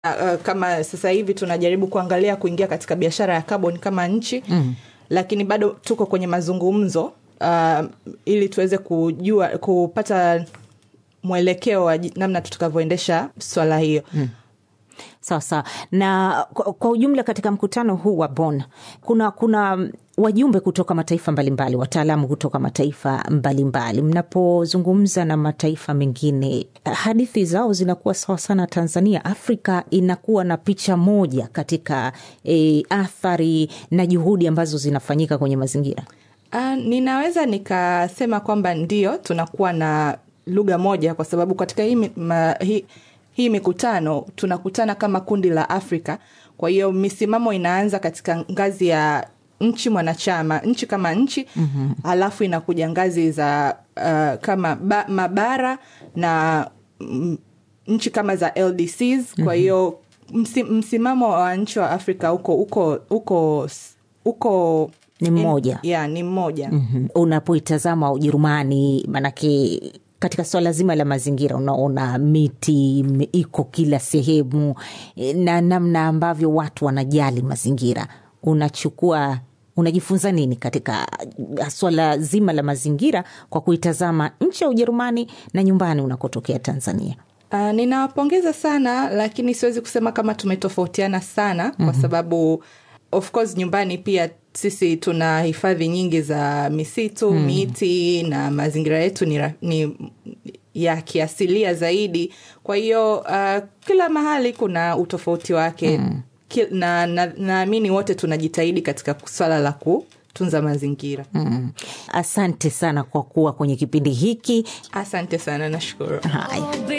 uh, kama sasa hivi tunajaribu kuangalia kuingia katika biashara ya carbon kama nchi mm. lakini bado tuko kwenye mazungumzo uh, ili tuweze kujua kupata mwelekeo wa ji- namna tutakavyoendesha swala hiyo mm. sawa sawa na kwa, kwa ujumla katika mkutano huu wa Bonn kuna kuna wajumbe kutoka mataifa mbalimbali wataalamu kutoka mataifa mbalimbali mnapozungumza na mataifa mengine hadithi zao zinakuwa sawa sana tanzania afrika inakuwa na picha moja katika e, athari na juhudi ambazo zinafanyika kwenye mazingira Uh, ninaweza nikasema kwamba ndio tunakuwa na lugha moja kwa sababu katika hii, mi- ma, hii, hii mikutano tunakutana kama kundi la Afrika. Kwa hiyo misimamo inaanza katika ngazi ya nchi mwanachama, nchi kama nchi mm-hmm. alafu inakuja ngazi za uh, kama ba, mabara na mm, nchi kama za LDCs. Kwa hiyo msi, msimamo wa nchi wa Afrika uko uko uko uko Ni mmoja. ya ni mmoja mm-hmm. unapoitazama ujerumani manake katika swala zima la mazingira unaona miti ime- iko kila sehemu eh, na namna ambavyo watu wanajali mazingira unachukua unajifunza nini katika swala zima la mazingira kwa kuitazama nchi ya ujerumani na nyumbani unakotokea tanzania Uh, ninawapongeza sana lakini siwezi kusema kama tumetofautiana sana mm-hmm. kwa sababu of course nyumbani pia sisi tuna hifadhi nyingi za misitu mm. miti na mazingira yetu ni, ra- ni ya kiasilia zaidi kwa hiyo uh, kila mahali kuna utofauti wake mm. na naamini na, naamini wote tunajitahidi katika swala la kutunza mazingira mm. asante sana kwa kuwa kwenye kipindi hiki asante sana nashukuru haya